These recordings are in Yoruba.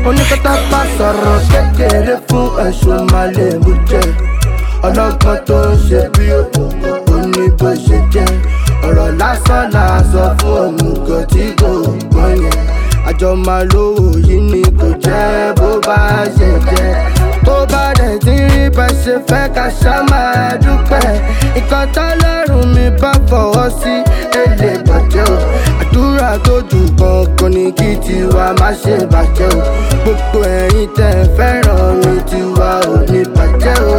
oníkọ́tà bá sọ̀rọ̀ kékeré fún ẹ̀sùn malẹ̀ mú jẹ́ ọlọ́gbọ́n tó ń ṣe bí òkùnkùn ó ní bó ṣe jẹ́ ọ̀rọ̀ lásán là sọ fún òmùgọ̀ tí kò gbọ́n yẹn àjọ máa lówó yìí ni kò jẹ́ bó bá ṣe jẹ́ tó bá dẹ̀ ti rí bá ṣe fẹ́ ká ṣá máa dúpẹ́ nǹkan tọ́lọ́run mi bá fọwọ́ sí èlé bàjẹ́ o àdúrà tó jù kankan ní kí tiwa má ṣe bàjẹ́ o gbogbo ẹ̀yin tẹ̀ fẹ́ràn mi tiwa ò ní bàjẹ́ o.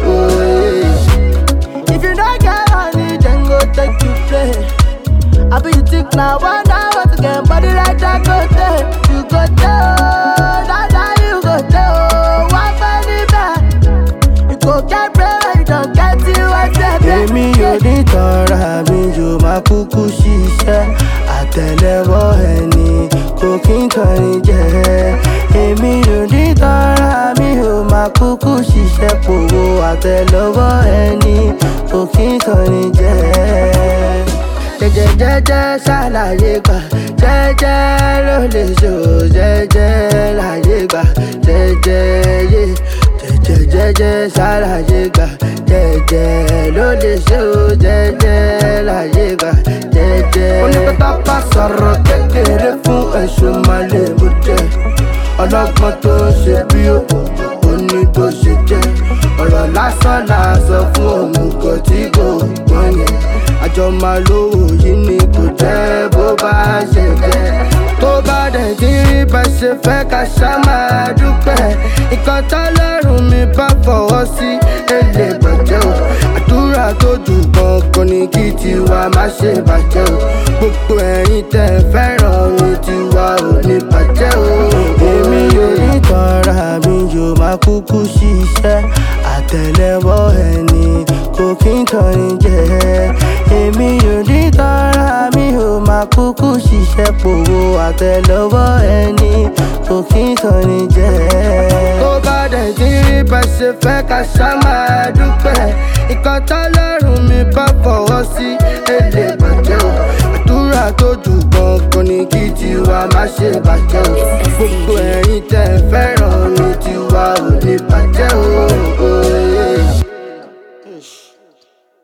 If you don't get money, then go take you play. I be you think now, one now, what again? Body like that, go there. You go there, oh, that, that, you go there, oh. One penny back. You go get bread, you don't get it, what's that? èmi ò ní tọ́ra mi yóò máa kúkú ṣiṣẹ́ àtẹ̀lẹ́wọ́ ẹni kò kí n tọ́ni jẹ́ èmi ò ní tọ́ra mi yóò máa kúkú ṣiṣẹ́ pòwó àtẹ̀lẹ́wọ́ ẹni kò kí n tọ́ni jẹ́ jẹjẹjẹjẹ ṣàlàyé gbà jẹjẹ ló lè ṣò jẹjẹ láyé gbà jẹjẹ yé jẹjẹjẹjẹ ṣàlàyé gbà jẹjẹ ló lè ṣò jẹjẹ láyé gbà jẹjẹ. onípẹ́tà bá sọ̀rọ̀ kékeré fún ẹ̀sùn malẹ̀ mú jẹ́ ọlọ́gbọ́n tó ń ṣe bí òkùnkùn ó ní bó ṣe jẹ́ ọ̀rọ̀ lásán là sọ fún òmùgọ̀ tí kò gbọ́n yẹn àjọ máa lówó yìí ni kò jẹ́ bó bá ṣe jẹ́ tó bá dẹ̀ ti rí bá ṣe fẹ́ ká ṣá máa dúpẹ́ nǹkan tọ́lọ́run mi bá fọwọ́ sí èlé bàjẹ́ o àdúrà tó jù kankan ní kí tiwa má ṣe bàjẹ́ o gbogbo ẹ̀yin tẹ̀ fẹ́ràn mi tiwa ò ní bàjẹ́ o. èmi ò ní tọ́ra mi yóò máa kúkú ṣiṣẹ́ àtẹ̀lẹ́wọ́ ẹni kò kí n tọ́ni jẹ́ èmi ò ní tọ́ra mi ò máa kúkú ṣiṣẹ́ pòwó àtẹ̀lẹ́wọ́ ẹni kò kí n tọ́ni jẹ́. tó bá dẹ̀ ti rí bá ṣe fẹ́ ká ṣá máa dúpẹ́ nǹkan tọ́lọ́run mi bá fọwọ́ sí